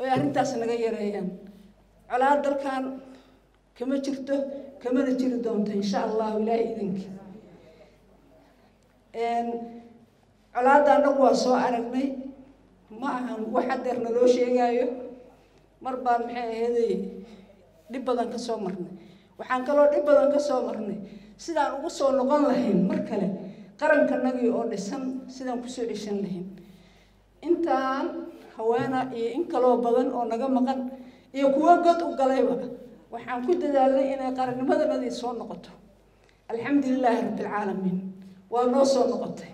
oy arrintaas naga yareeyaan colaad dalkan kama jirto kamana jiri doonto insha allahu ilaahay idinkii colaadda annagu waa soo aragnay ma ahan wax hadeer naloo sheegaayo mar baan maxay aheeday dhib badan ka soo marnay waxaan kaloo dhib badan ka soo marnay sidaan ugu soo noqon lahayn mar kale qarankanagii oo dhisan sidaan kusoo ceshan lahayn intaan haweena iyo in kaloo badan oo naga maqan iyo kuwo god u galayba waxaan ku dadaalnay inay qarannimadanadii soo noqoto alxamdulilaahi rabbilcaalamiin waa noo soo noqotay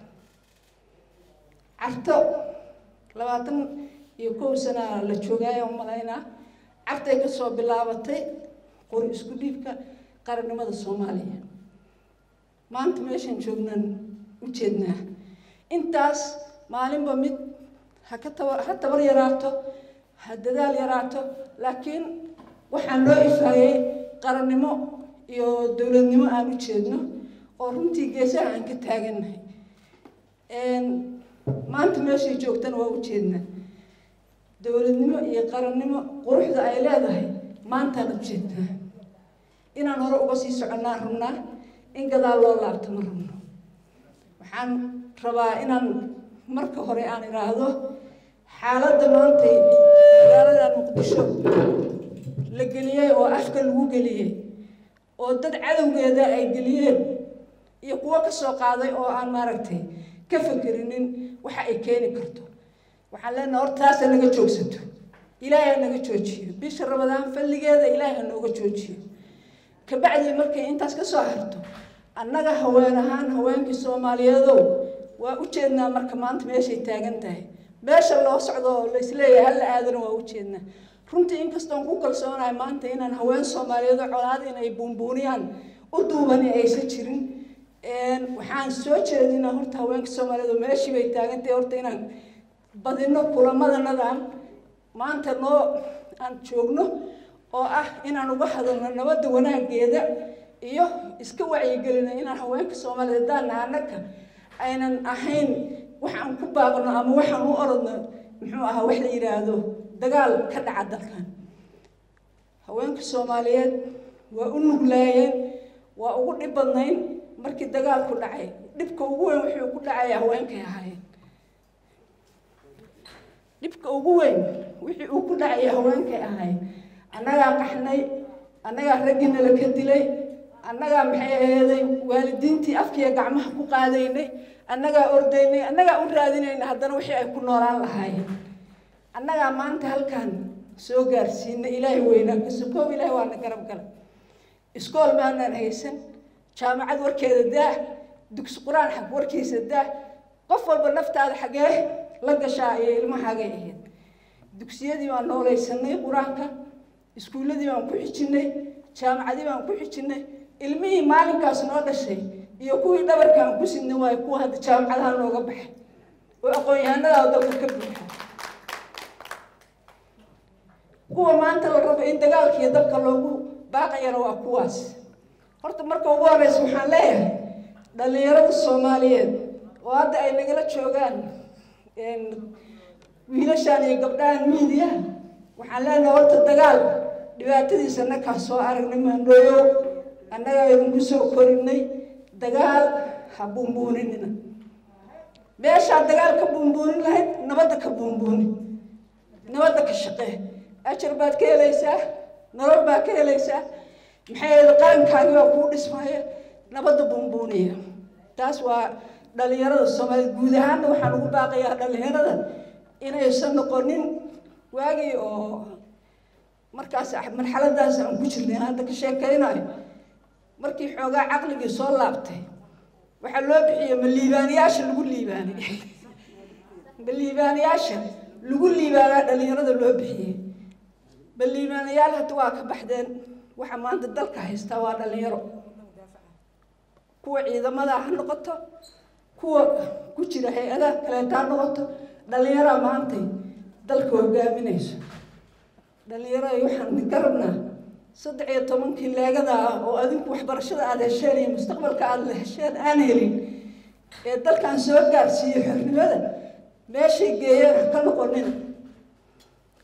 carto labaatan iyo kow sanaa la joogaayo umalaynaa cartay kasoo bilaabatay qori isku dhiibka qarannimada soomaaliya maanta meeshaan joognaan u jeednaa intaas maalinba mid ha ka taba ha tabar yaraato ha dadaal yaraato laakiin waxaan loo ifaayey qarannimo iyo dowladnimo aan u jeedno oo runtii geesaha aan ka taagannahay maanta meeshay joogtana waa u jeednaa dowladnimo iyo qarannimo quruxda ay leedahay maantaan u jeednaa inaan hore uga sii soconnaan rabnaa in gadaal loo laabto ma rabno waxaan rabaa inaan marka hore aan idhaahdo xaaladda maantay magaalada muqdisho la geliyey oo afka lagu geliyey oo dad cadowgeeda ay geliyeen iyo kuwo ka soo qaaday oo aan maaragtay ka fakerinin waxa ay keeni karto waxaan leenaha hor taasa naga joogsato ilaahay ha naga joojiyo bisha rabadaan falligeeda ilaahay ha nooga joojiyo kabacdii markay intaas ka soo harto annaga haween ahaan haweenkii soomaaliyeedow waa u jeednaa marka maanta meeshay taagan tahay meesha loo socdo oo laisleeyahay halla aadana waa u jeednaa runtii inkastoon ku kalsoonahay maanta inaan haween soomaaliyeed oo colaad inay buunbuuniyaan u duubani aysan jirin waxaan soo jeedinaa horta haweenka soomaaliyeed oo meeshii bay taagantahay horta inaan badino kulamadanadan maanta noo aan joogno oo ah inaan uga hadalno nabadda wanaageeda iyo iska wacyigelino inaan haweenka soomaaliyeed daana anaka aynan ahayn waxaan ku baaqno ama waxaan u orodno muxuu ahaa wax la yidhaahdo dagaal ka dhaca dalkan haweenka soomaaliyeed waa u nuglaayeen waa ugu dhib badnayn markii dagaalku dhacay dhibka ugu weyn wuxuu ku dhacaya haweenkay ahaayeen dhibka ugu weyn wixii uu ku dhacaya haweenkay ahaayeen annagaa qaxnay annagaa raggina la ka dilay annagaa maxay aheeday waalidiintii afkiiya gacmaha ku qaadaynay annagaa ordaynay annagaa u raadinayna haddana wixii ay ku noolaan lahaayeen annagaa maanta halkan soo gaarsiinay ilaahay weynaa kasukoob ilaahay waana garab gala iskool maanaan haysan jaamacad warkeeda daah dugsi qur-aan xag warkiisa daah qof walba naftaada xagee la gashaa iyo ilmahaagay ahayd dugsiyadii baan noolaysanay qur-aanka iskuulladii baan ku xijinay jaamacadii baan ku xijinay ilmihii maalinkaas noo dhashay iyo kuwii dhabarka aan ku sidnay waayo kuwa hadda jaamacadaha nooga baxay oo aqoon-yahanada dalka ka buuxa kuwa maanta la rabo in dagaalkiiyo dalka loogu baaqayana waa kuwaas horta marka ugu horeysa waxaan leeyahay dhallinyarada soomaaliyeed oo hadda ay nagala joogaan wiilashaan iyo gabdhahan miidiyaha waxaan leenahay horta dagaal dhibaatadiisa annagaa soo aragnay maandhooyow annagaa idinku soo korinay dagaal ha buunbuuninina meeshaa dagaal ka buunbuunin lahayd nabadda ka buunbuuni nabadda ka shaqee ajar baad ka helaysaa nolol baad ka helaysaa maxay ahayd qarankaagi baa kuu dhismaya nabadda buunbuuniya taas waa dhallinyarada soomaaliyeed guud ahaanna waxaan ugu baaqayaa dhallinyarada inaysan noqonin waagii oo markaas marxaladaas aan ku jirnay hadda ka sheekaynayo markii xoogaa caqligii soo laabtay waxaa loo bixiyey ma liibaanayaasha lagu liibaanay ma liibaanayaasha lagu liibaanaa dhallinyarada loo bixiyey ma liibaanayaal hadda waa ka baxdeen waxa maanta dalka haystaa waa dhallinyaro kuwa ciidamada ha noqoto kuwa ku jira hay-adaha kaleeta ha noqoto dhallinyaraa maantay dalka hogaaminayso dhallinyarada waxaan idinka rabnaa saddex iyo tobankii leegada ah oo adinku waxbarashada aada hesheen iyo mustaqbalka aada hesheen aan helin ee dalkan soo gaarsiiyey xornimada meeshay geeyeen ha ka noqonina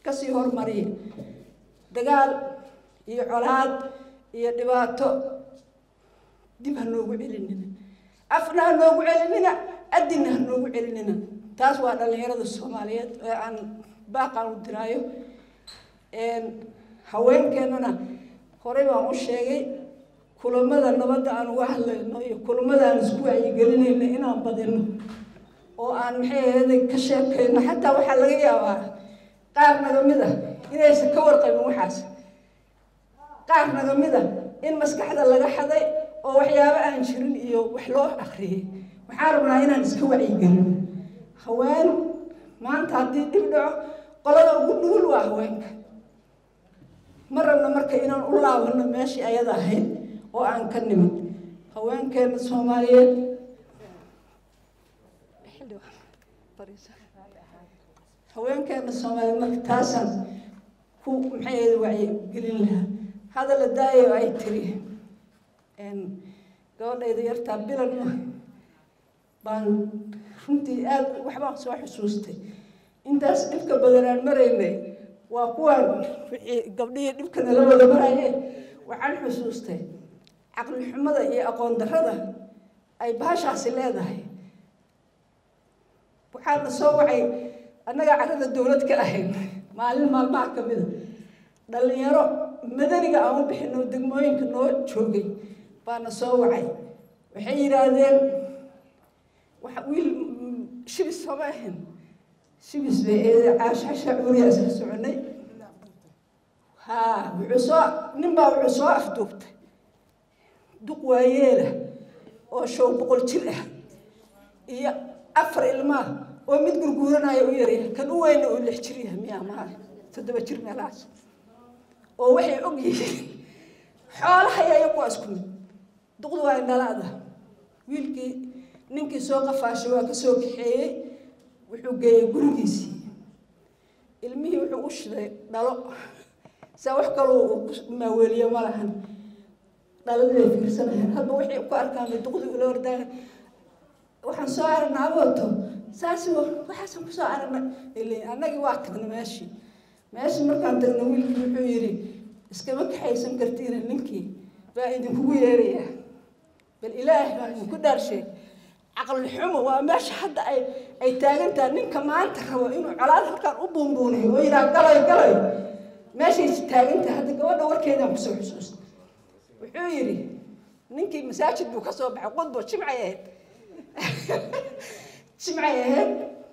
kasii hormariya dagaal iyo colaad iyo dhibaato dib ha noogu celinina afna ha noogu celinina adinna ha noogu celinina taas waa dhallinyarada soomaaliyeed ee aan baaqaan u diraayo haweenkeennana horey baan u sheegay kulamada nabadda aan uga hadlayno iyo kulamada aan isku wacyigelinayno inaan badino oo aan maxay ahayd ka sheekayno xataa waxaa laga yaabaa qaar naga mid a inaysan ka warqabin waxaas qaar naga mid a in maskaxda laga xaday oo waxyaabo aan jirin iyo wax loo akriyay waxaan rabnaa inaan iska wacyigelino haween maanta haddii dhib dhaco qolada ugu nugul waa haweenka ma rabno marka inaan u laabano meeshii ayada ahayd oo aan ka nimid haweenkeena soomaaliyeed haweenkeena soomaaliyeed marka taasaan ku maxay ahayd wacyigelin lahaa hadalla daayo ay tiri gabadhayda yartaa bilan ma baan runtii aad waxbaan soo xusuustay intaas dhibka badanaan maraynay waa kuwaan wixii gabdhihii dhibka nala wada maraye waxaan xusuustay caqli xumada iyo aqoon darrada ay baashaasi leedahay waxaa na soo wacay annagaa carrada dowlad ka ahayn maalin maalmaha ka mida dhallinyaro madaniga aan u bixino degmooyinka noo joogay baa na soo wacay waxay yidhaahdeen wax wiil shibis sooma ahayn shibis bay eede caashasha cuuriyaa isla soconay haa wuxuu soo nin baa wuxuu soo afduubtay duq waayeela oo show boqol jir ah iyo afar ilmaa oo mid gurguuranaya u yaryahay kan u weyna uu lix jir yahay miyaa maa toddoba jir meelahaas oo waxay og yihiin xoolaha yayo kuwa isku mid duqdu waa indhalaada wiilkii ninkii soo qafaashay waa ka soo kaxeeyey wuxuu geeyey gurigiisii ilmihii wuxuu u shiday dhalo saa wax kaloo uu maaweeliyo ma lahan dhaladii ay fiirsanayaan hadba waxay ku arkaan bay duqdii ula ordaagan waxaan soo aragnaa abooto saasi waxaasan kusoo aragnay ilay annagii waa tagnay meeshii meeshii markaan tagnay wiilkii wuxuu yidhi iskama kaxaysan kartiina ninkii baa idinkugu yeerayaa bal ilaahay baa idinku dhaarsheeg caqli xumo waa meesha hadda ay ay taagan tahay ninka maanta rabo inuu colaad halkaan u buunbuuniyo oo yidhaha galay galay meeshay taagan tahay hadda gabadha warkeedaan kusoo xusuusta wuxuu yidhi ninkii masaajid buu ka soo baxay qudbo jimcay ahayd jimcay ahayd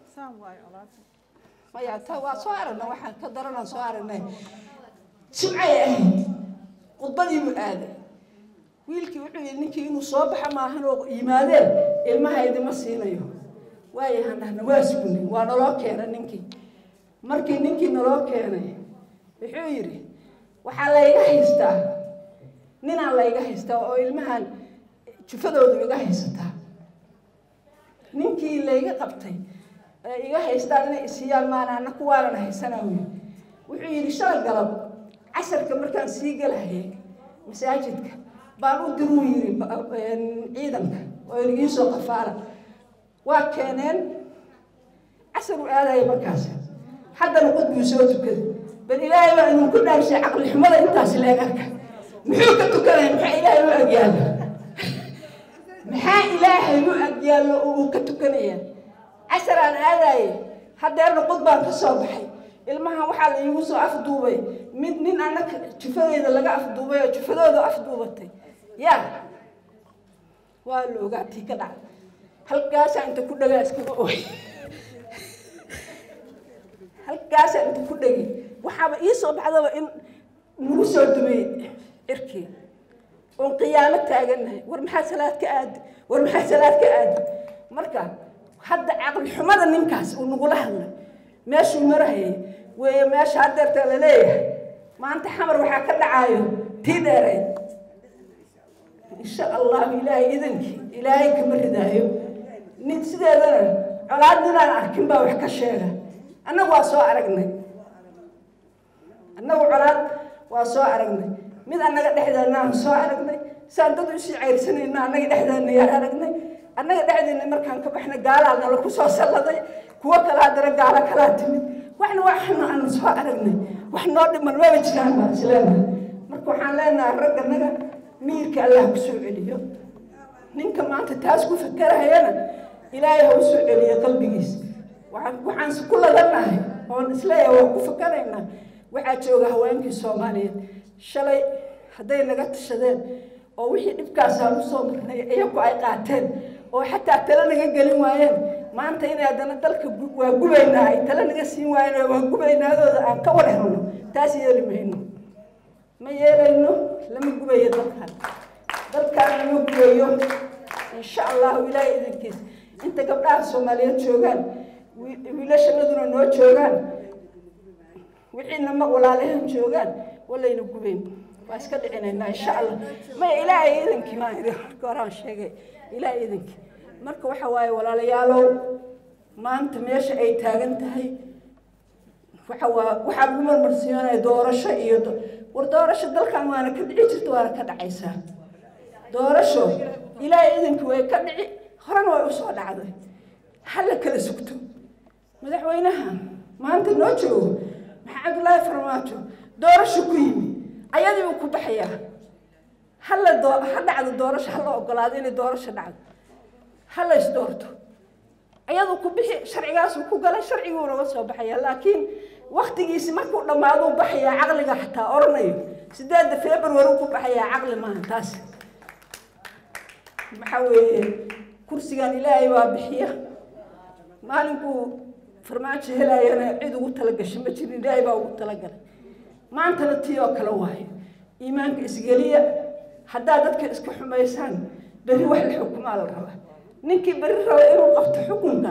maya ta waa soo aragnay waxaan ka daranaan soo aragnay jimcay ahayd khudbadii buu aaday wiilkii wuxuu yidhi ninkii inuu soo baxa maahan oo yimaadeen ilmaha idima siinayo waayahaan dhahna waa sugnay waa naloo keenay ninkii markii ninkii naloo keenay wuxuu yidhi waxaa layga haystaa ninaan layga haystaa oo ilmahan jufadoodu iga haysataa ninkii layga qabtay ee iga haystaan inay isiiyaan maana ana kuwaanan haysanaa wy wuxuu yidhi shalay galab casarka markaan sii galahayay masaajidka baan u diruu yidhi ciidanka oo inagii soo qafaala waa keeneen casar u aadaya markaas haddana qod buu soo tukaday bal ilaahay baa idinku dhaarshay caqli xumada intaas leeg arka muxuu ka tukanaya maxaa ilaahay u agyaallo maxaa ilaahay u agyaallo oo uu ka tukanaya casar aan aadaye haddeerna qod baan ka soo baxay ilmahan waxaa la iigu soo afduubay mid nin annaga jufadeyda laga afduubay oo jufadooda afduubatay yaa waa la ogaatii ka dhacay halkaasaa inta ku dhagaa iskaga ooy halkaasaa inta ku dhegi waxaaba ii soo baxdaba in nagu soo dumay cirkii oon qiyaamo taagannahay war maxaa salaad ka aadi war maxaa salaad ka aadi marka hadda caqli xumada ninkaas uu nagula hadlay meeshuu marahayay weeye meesha haddeerta la leeyahay maanta xamar waxaa ka dhacaayo tii dheerayd insha allahu ilaahay idankii ilaahay kama ridaayo nin sideedana colaad ninaan arkin baa wax ka sheega annagu waa soo aragnay annagu colaad waa soo aragnay mid annaga dhexdeena aan soo aragnay saan dad usii cayrsanayna annaga dhexdeena yaan aragnay annaga dhexdeena markaan ka baxnay gaalaa nala ku soo salladay kuwo kale haddana gaalo kalaa timid waxna waxna aan soo aragnay wax noo dhiman maba jiraan baan isleenahay marka waxaan leenahay ragganaga miirka allah ku soo celiyo ninka maanta taas ku fakerahayana ilaahay ha u soo celiyo qalbigiisa waxaan waxaanse ku ladannahay oon isleeyahay waan ku fakaraynaa waxaa jooga haweenkii soomaaliyeed shalay hadday naga tashadeen oo wixii dhibkaasaan usoo marnay iyagu ay qaateen oo xataa tale naga gelin waayeen maanta inay haddana dalka waa gubaynaa ay tale naga siin waayeen waa gubaynaadooda aan ka war helno taas yeeli mayno ma yeelayno lama gubayo dalkan dalkan lama gubayo insha allahu ilaahay idankiisa inta gabdhaha soomaaliyeed joogaan wiilashanaduna noo joogaan wixiina ma walaalahan joogaan walayna gubayn waa iska dhicinaynaa insha allah maya ilaahay idankii maan idin marka horaan sheegay ilaahay idankii marka waxa waaye walaalayaalow maanta meesha ay taagan tahay waxa waa waxaa lagu marmarsiinaya doorasho iyo war doorasho dalkan waana ka dhici jirta waana ka dhacaysaa doorasho ilaahay idankii way ka dhici horena way usoo dhacday hala kala sugto madaxweynaha maanta noo joogo maxaa cabdullaahi farmaajo doorasho ku yimi ayadii uu ku baxayaa hala doo ha dhacdo doorasho hala ogolaado inay doorasho dhacdo hala is doorto ayaduu ku bixi sharcigaasuu ku galay sharciguu naga soo baxaya laakiin waktigiisi markuu dhammaaduu baxayaa caqliga xataa oranayo sideedda february ku baxayaa caqli maaha taas maxaa weeye kursigan ilaahay waa bixiya maalinkuu farmaajo helaayana cid ugu talagashay ma jirin ilaahay baa ugu talagalay maantana tii oo kale waayo iimaanka isgeliya haddaad dadka iska xumaysaan berri wax la xukumaa la rabaa ninkii berri raba inuu qabto xukunka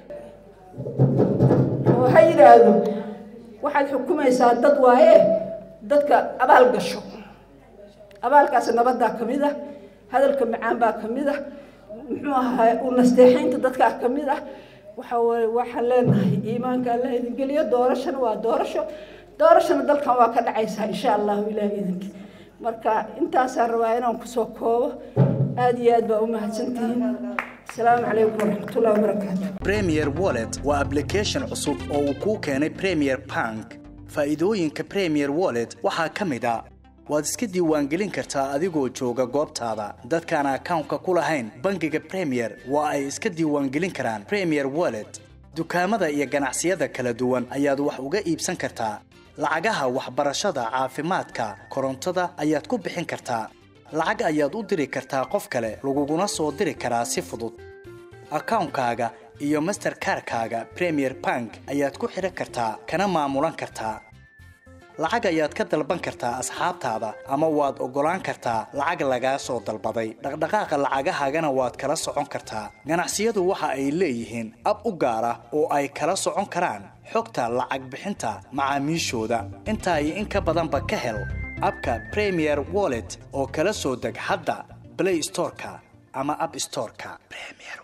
oo ha yidhaahdo waxaad xukumaysaa dad waaye dadka abaal gasho abaalkaasi nabaddaa ka mid ah hadalka macaan baa ka mid ah muxuu ahaa u nasteexaynta dadkaa ka mid ah waxa weye waxaan leenahay iimaanka allah idin geliyo doorashana waa doorasho doorashana dalkan waa ka dhacaysaa insha allahu ilaahi idinkii marka intaasaan rabaa inaan kusoo koobo aada iyo aad baa u mahadsantihiin asalaamu calaykum waraxmatullahi wabarakaatu premier wallet waa application cusub oo uu kuu keenay premier bank faa'iidooyinka premier wallet waxaa ka mid a waad iska diiwaangelin kartaa adigoo jooga goobtaada dadkaan akawnka ku lahayn bangiga premier waa ay iska diiwaangelin karaan premier wallet dukaamada iyo ganacsiyada kala duwan ayaad wax uga iibsan kartaa lacagaha waxbarashada caafimaadka korontada ayaad ku bixin kartaa lacag ayaad u diri kartaa qof kale laguguna soo diri karaa si fudud akawnkaaga iyo masterkarkaaga premier bank ayaad ku xidhan kartaa kana maamulan kartaa lacag ayaad ka dalban kartaa asxaabtaada ama waad oggolaan kartaa lacag lagaa soo dalbaday dhaqdhaqaaqa lacagahaagana waad kala socon kartaa ganacsiyadu waxa ay leeyihiin ab u gaar ah oo ay kala socon karaan xogta lacag bixinta macaamiishooda intaa iyo in ka badanba ka hel abka premier wallet oo kala soo deg hadda blay storeka ama ab storeka